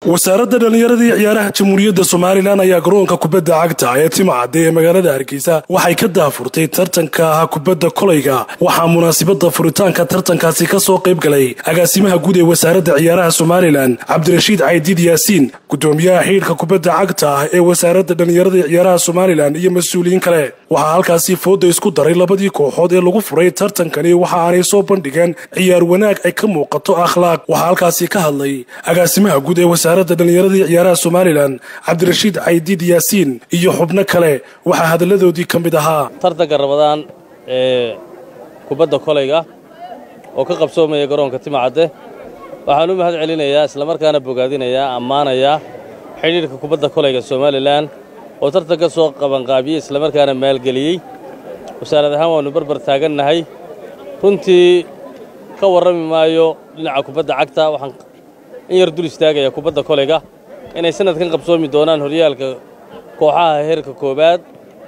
wasaaradda dhallinyarada iyo ciyaaraha jamhuuriyadda somalilan ayaa garoonka kubadda cagta ee timacadde ee magaalada hargeysa waxay ka daafurtay tartanka ah kubadda kolayga waxaa munaasibadda furitaanka tartankaasi ka soo qayb galay agaasimaha guud ee wasaaradda ciyaaraha somalilan cabdirashiid caydiid yaasiin gudoomiyaha xiidhka kubadda cagta ah ee wasaaradda dhallinyarada iyo ciyaaraha somalilan iyo mas-uuliyiin kale waxaa halkaasi fooda isku daray labadii kooxood ee lagu furay tartankani waxa aanay soo bandhigeen ciyaar wanaag ay ka muuqato akhlaaq waxaa halkaasi ka hadlay agaasimaha guud ee wasaaradda dhallinyarada iyo ciyaaraha somalilan cabdirashiid caydiid yaasiin iyo xubno kale waxaa hadalladoodii ka mid ahaa tartanka rabadaan ee kubadda kolayga oo ka qabsoomaya garoonka timacadde waxaan u mahad celinayaa islamarkaana bogaadinayaa ammaanayaa xidhiidhka kubadda kolayga somalilan oo tartanka soo qabanqaabiyey islamarkaana maalgeliyey wasaarad ahaan waannu barbar taagannahay runtii ka warrami maayo dhinaca kubadda cagta waxaan in yar dul istaagaya kubadda kolayga inay sannadkan qabsoomi doonaan horyaalka kooxaha heerka koowaad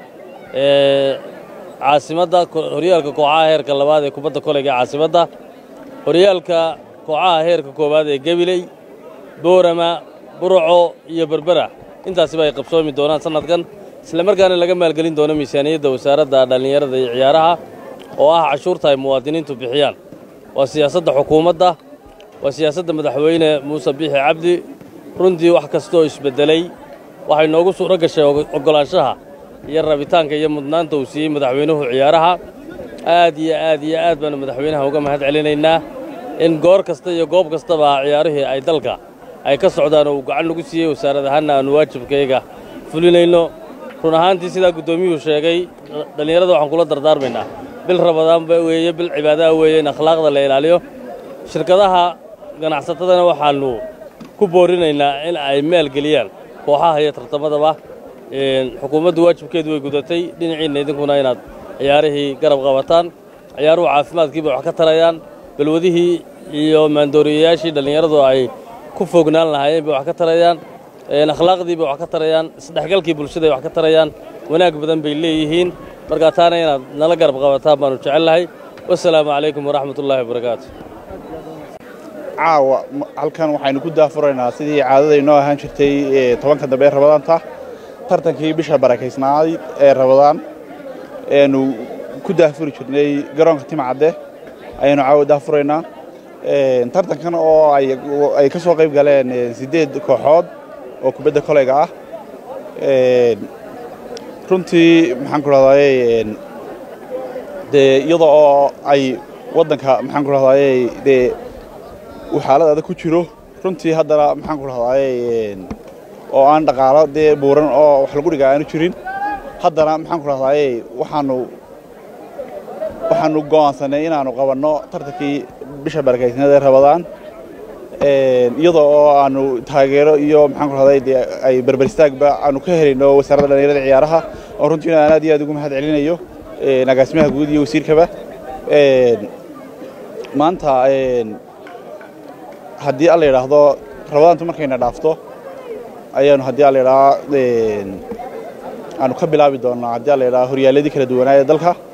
ee caasimadda horyaalka kooxaha heerka labaad ee kubadda kolayga ee caasimadda horyaalka kooxaha heerka koowaad ee gebiley boorama burco iyo berbera intaasiba ay qabsoomi doonaan sannadkan islamarkaana laga maalgelin doono miisaaniyadda wasaaradda dhallinyarada iyo ciyaaraha oo ah cashuurta ay muwaadiniintu bixiyaan waa siyaasadda xukuumadda waa siyaasadda madaxweyne muuse biixi cabdi runtii wax kastaoo isbeddelay waxay noogu suuro gashay oggolaanshaha iyo rabitaanka iyo mudnaanta uu siiyey madaxweynuhu ciyaaraha aad iyo aad iyo aad baannu madaxweynaha uga mahad celinaynaa in goor kasta iyo goob kastaba ciyaarihii ay dalka ay ka socdaan oo uu gacan nagu siiyey wasaarad ahaanna aannu waajibkayga fulinayno run ahaantii sidaa guddoomiyuhu sheegay dhallinyarada waxaan kula dardaarmaynaa bil rabadaanba weeye bil cibaadaha weeye in akhlaaqda la ilaaliyo shirkadaha ganacsatadana waxaannu ku boorinaynaa in ay maalgeliyaan kooxaha iyo tartamadaba xukuumaddu waajibkeedu way gudatay dhinaciinna idinkuna inaad ciyaarihii garab qabataan ciyaaruhu caafimaadkiibay wax ka tarayaan balwadihii iyo maandooriyayaashii dhallinyaradu ay ku fognaan lahaayeen bay wax ka tarayaan akhlaaqdii bay wax ka tarayaan isdhexgalkii bulshaday wax ka tarayaan wanaag badan bay leeyihiin markaa taana inaad nala garab qabataan baannu jecelnahay wasalaamu calaykum waraxmat ullaahi wabarakaatu caawa halkan waxaynu ku daafuraynaa sidii caadadaynoo ahaan jirtay tobanka dambe ee rabadaanta tartankii bisha barakaysnayd ee rabadaan eanu ku daafuri jirnay garoonka timcadde ayaanu caawa daafuraynaa tartankan oo ay ka soo qayb galeen siddeed kooxood oo kubadda kolayga ah runtii maxaan ku rahdaye dee iyada oo ay waddanka maxaan ku rahdaye dee uu xaalad adag ku jiro runtii haddana maxaan ku rahdaye oo aan dhaqaalo dee buuran oo wax lagu dhiga aanu jirin haddana maxaan ku rahdaye waxaanu waxaanu go'aansanay inaannu qabanno tartankii bisha barakaysnada ee rabadaan iyada oo aanu taageero iyo maxaan ku rahday dee ay berberistaagba aanu ka helayno wasaaradda dhallinyarada ciyaaraha oo runtiina aan aad iyo aad ugu mahad celinayo agaasimaha guud iyo wasiirkaba maanta haddii alla yidhaahdo rabadaantu markayna dhaafto ayaanu haddii alla yidhaha aanu ka bilaabi doonnaa haddii alla yidhaha horyaaladii kala duwanaa ee dalka